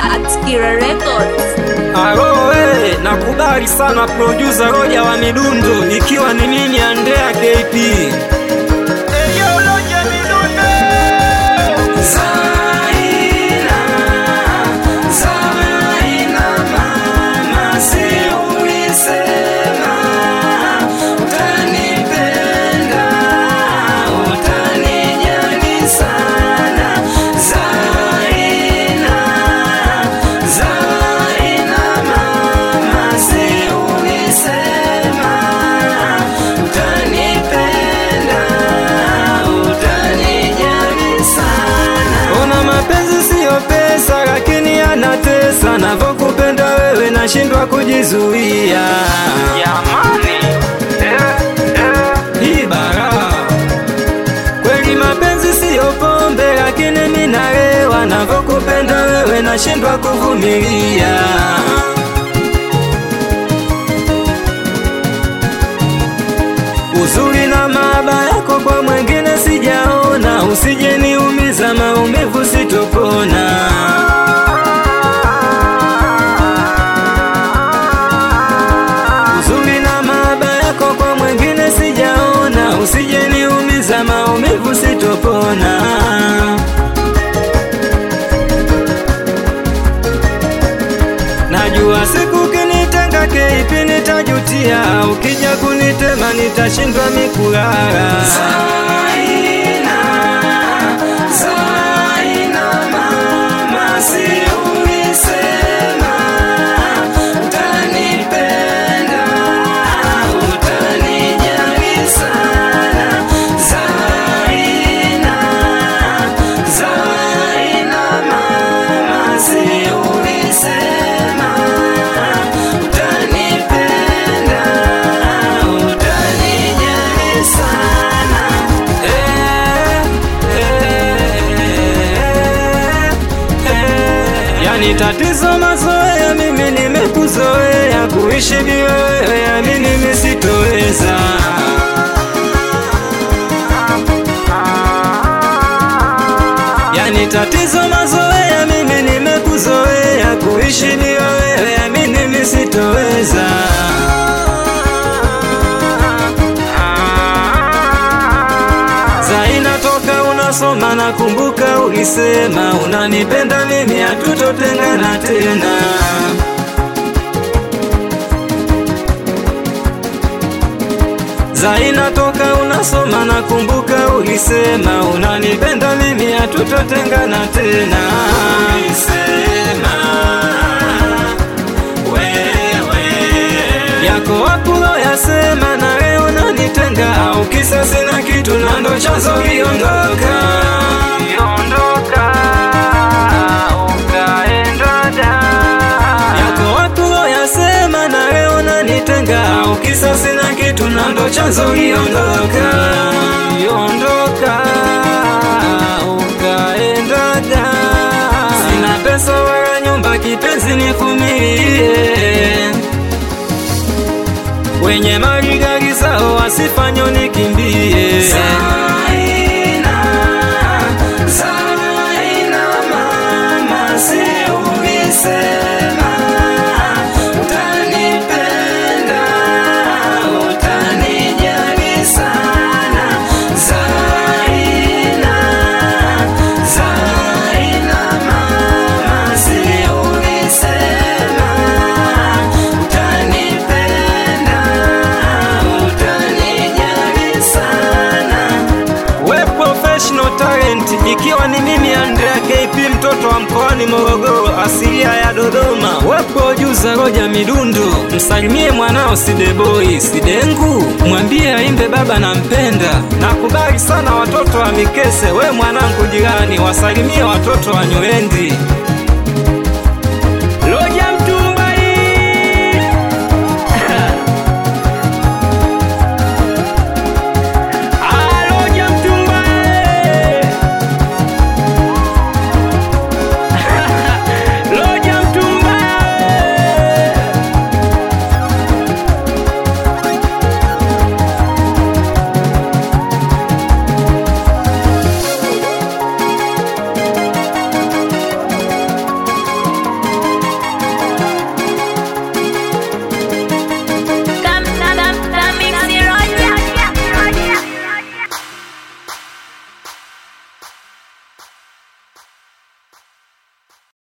at Kira Records. Alo, we, nakubali sana producer Roja wa midundo, ikiwa ni mimi Andrea KP. Zaina, Zaina mama, si ulisema utanipenda, utanijali sana. Zaina, Zaina mama, si ulisema utanipenda, utanijali sana. Ona mapenzi siyo pesa, lakini yanatesa. Navyokupenda wewe nashindwa kujizuia. Jamani, hii bara kweli. Mapenzi siyo pombe, lakini mimi nalewa. Navyokupenda wewe nashindwa kuvumilia. Uzuri na maaba yako kwa mwengine sijaona, usije niumiza, maumivu sitopona. Uzuri na maaba yako kwa mwengine sijaona, usije niumiza, maumivu sitopona. Najua siku kinitenga keipi nitajutia, ukija kunitema nitashindwa mikulala. Zaina, Zaina mama, si ulisema utanipenda, utanijali sana. Zaina, Zaina mama, si ulisema utanipenda, utanijali sana. Eh, eh, eh. Yani tatizo mazoea, mimi nimekuzoea kuishi bila wewe, yani mimi sitoweza. Yani tatizo mazoea, mimi nimekuzoea kuishi bila wewe, yani mimi sitoweza. Zaina, toka unasoma nakumbuka ulisema unanipenda mimi, hatutotengana tena. Zaina, toka unasoma nakumbuka ulisema unanipenda mimi, hatutotengana tena. Ulisema wewe yako wakulo yasema na leo nanitenga, au kisa sina kitu na ndo chanzo iondoka iondoka ukaenda da yako wakulo yasema na leo nanitenga, au kisa sina kitu na ndo chanzo iondoka iondoka ukaenda da sina pesa wala nyumba, kipenzi nivumilie wenye mali gari zao wasifanye nikimbie. Zaina, Zaina mama, si ulisema utanipenda, utanijali sana. Zaina, Zaina mama, si ulisema utanipenda, utanijali sana. We professional talent, ikiwa ni mimi Andrea KP, mtoto wa mkoani Morogoro, asilia ya Dodoma. We producer Roja Midundo, msalimie mwanao Sideboy Sidengu, mwambie aimbe baba nampenda. Nakubali sana watoto wa Mikese, we mwanangu jirani, wasalimie watoto wa Nywendi.